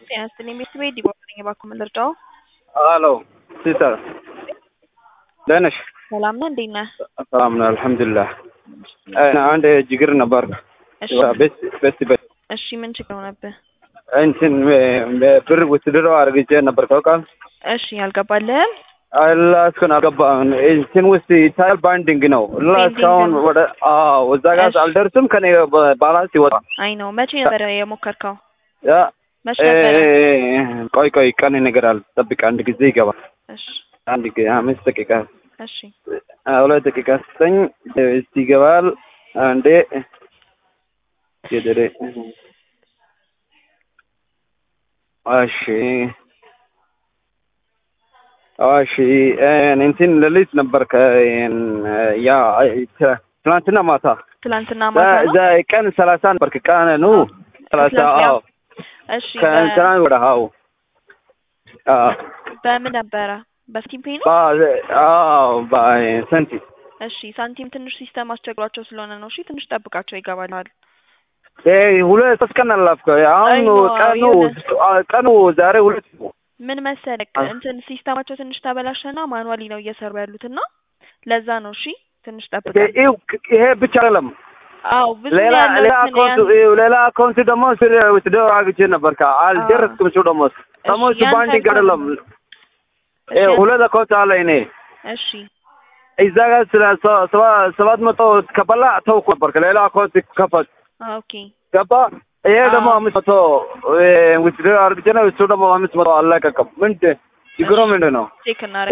ጤና ይስጥልኝ ቤተሰቤ ዲቦራ ነኝ። እባክዎ ምን ልርዳዎ? ሄሎ ሲስተር ደህና ነሽ? ሰላም ነህ? እንዴት ነህ? ሰላም ነው አልሐምዱሊላህ። አንድ ችግር ነበር። እሺ ቤት ቤት ቤት እሺ ምን ችግር ሆነብህ? እንትን ብር ውትድሮ አድርግቼ ነበር ታውቃለህ? እሺ አልገባልህም? አላ እስካሁን አልገባም። እንትን ውስጥ ይታያል ባንዲንግ ነው እና Pending እስካሁን ነው። ወደ አዎ እዛ ጋር እሺ። አልደርስም። ከኔ ባላንስ ይወጣል። አይ ነው መቼ ነበረ የሞከርከው? ያ መቼ እ- ነበረ? ቆይ ቆይ ቀን ነገር አለ ጠብቅ። አንድ ጊዜ ይገባል። እሺ አንድ ጊዜ አምስት ደቂቃ እሺ አ፣ ሁለት ደቂቃ ስጠኝ። እስቲ ይገባል። አንዴ ገደሬ እሺ እሺ እንትን ሌሊት ነበር ከ ያ ት- ትናንትና ማታ ትላንትና ማታ ነው? እዛ ቀን ሰላሳ ነበር ቀኑ ሰላሳ ትላንትና? አዎ እሺ በ- ከእንትና ወደ አዎ አዎ በምን ነበረ? በስቲም ፔይ ነው? ባ- አዎ በሰንቲ እሺ ሳንቲም ትንሽ ሲስተም አስቸግሯቸው ስለሆነ ነው። እሺ ትንሽ ጠብቃቸው ይገባልሃል። ሁለት ሶስት ቀን አላፍከው አሁን አይ ነው፣ ቀኑ የሆነ- ቀኑ ዛሬ ሁለት ነው። ምን መሰለክ አ- እንትን ሲስተማቸው ትንሽ ተበላሸና ማኑዋሊ ነው እየሰሩ ያሉትና ለዛ ነው። እሺ ትንሽ ጠብቃ። ይኸው ይሄ ብቻ አይደለም። አዎ ብዙ ሌላ ያለው ሌላ እንትን አካውንት ያን- ይኸው ሌላ አካውንት ደግሞ ስለ ውትድሮ አግቼ ነበር ካ አልደረስኩም። እሱ ደግሞ ደግሞ እሱ ያንተ ባንዲንግ አካውንት አይደለም። ነው። ይኸው እሺ ሁለት አካውንት አለ እኔ እሺ እዛ ጋር ስለ ሰ- ሰባ- ሰባት መቶ ከበላ ተውኩ ነበር። ከሌላ አካውንት ከፈት አ፣ ኦኬ ገባ። ይሄ ደግሞ አዎ። አምስት መቶ ውትድሮ አርግቼ ነው። እሱ ደግሞ አምስት መቶ አልለቀቀም። ምንድን ችግሩ ምንድን ነው? ቼክ እናደርግ